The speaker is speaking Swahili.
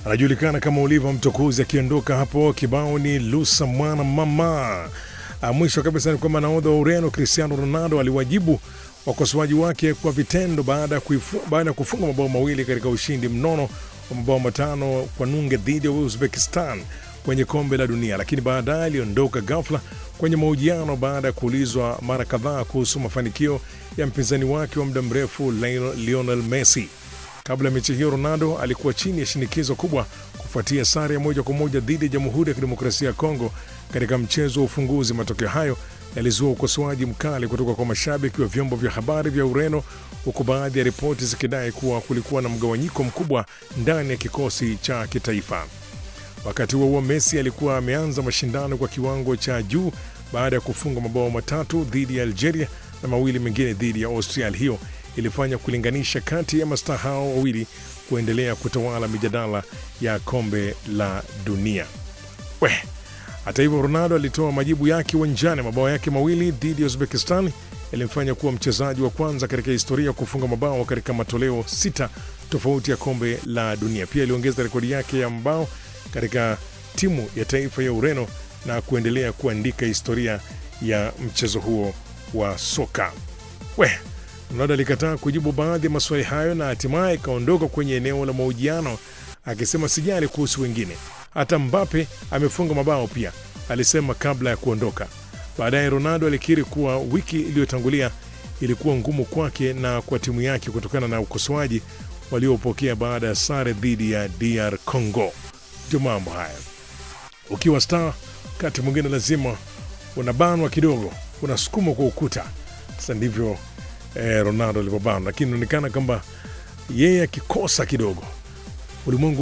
anajulikana kama Oliva Mtokozi akiondoka hapo. Kibao ni lusa mwana mama. Ah, Mwisho kabisa ni kwamba nahodha wa Ureno Cristiano Ronaldo aliwajibu wakosoaji wake kwa vitendo baada ya kuifu- baada ya kufunga mabao mawili katika ushindi mnono wa mabao matano kwa nunge dhidi ya Uzbekistan kwenye kombe la dunia, lakini baadaye aliondoka ghafla kwenye mahojiano baada ya kuulizwa mara kadhaa kuhusu mafanikio ya mpinzani wake wa muda mrefu Lionel Lionel Messi. Kabla ya mechi hiyo, Ronaldo alikuwa chini ya shinikizo kubwa kufuatia sare ya moja kwa moja dhidi ya Jamhuri ya Kidemokrasia ya Kongo katika mchezo wa ufunguzi. Matokeo hayo yalizua ukosoaji mkali kutoka kwa mashabiki wa vyombo vya habari vya Ureno, huku baadhi ya ripoti zikidai kuwa kulikuwa na mgawanyiko mkubwa ndani ya kikosi cha kitaifa. Wakati huo huo, Messi alikuwa ameanza mashindano kwa kiwango cha juu baada ya kufunga mabao matatu dhidi ya Algeria na mawili mengine dhidi ya Austria. Hali hiyo ilifanya kulinganisha kati ya mastaa hao wawili kuendelea kutawala mijadala ya kombe la dunia. We, hata hivyo Ronaldo alitoa majibu yake uwanjani. Mabao yake mawili dhidi ya Uzbekistan yalimfanya kuwa mchezaji wa kwanza katika historia kufunga mabao katika matoleo sita tofauti ya kombe la dunia. Pia aliongeza rekodi yake ya mabao katika timu ya taifa ya Ureno na kuendelea kuandika historia ya mchezo huo wa soka. We, Ronaldo alikataa kujibu baadhi ya maswali hayo na hatimaye ikaondoka kwenye eneo la mahojiano akisema sijali kuhusu wengine, hata Mbappe amefunga mabao pia, alisema kabla ya kuondoka. Baadaye Ronaldo alikiri kuwa wiki iliyotangulia ilikuwa ngumu kwake na kwa timu yake kutokana na ukosoaji waliopokea baada ya sare dhidi ya DR Congo. Ndio mambo haya, ukiwa star wakati mwingine lazima unabanwa kidogo, unasukumwa kwa ukuta. Sasa ndivyo eh, Ronaldo alivyobanwa, lakini inaonekana kwamba yeye akikosa kidogo ulimwengu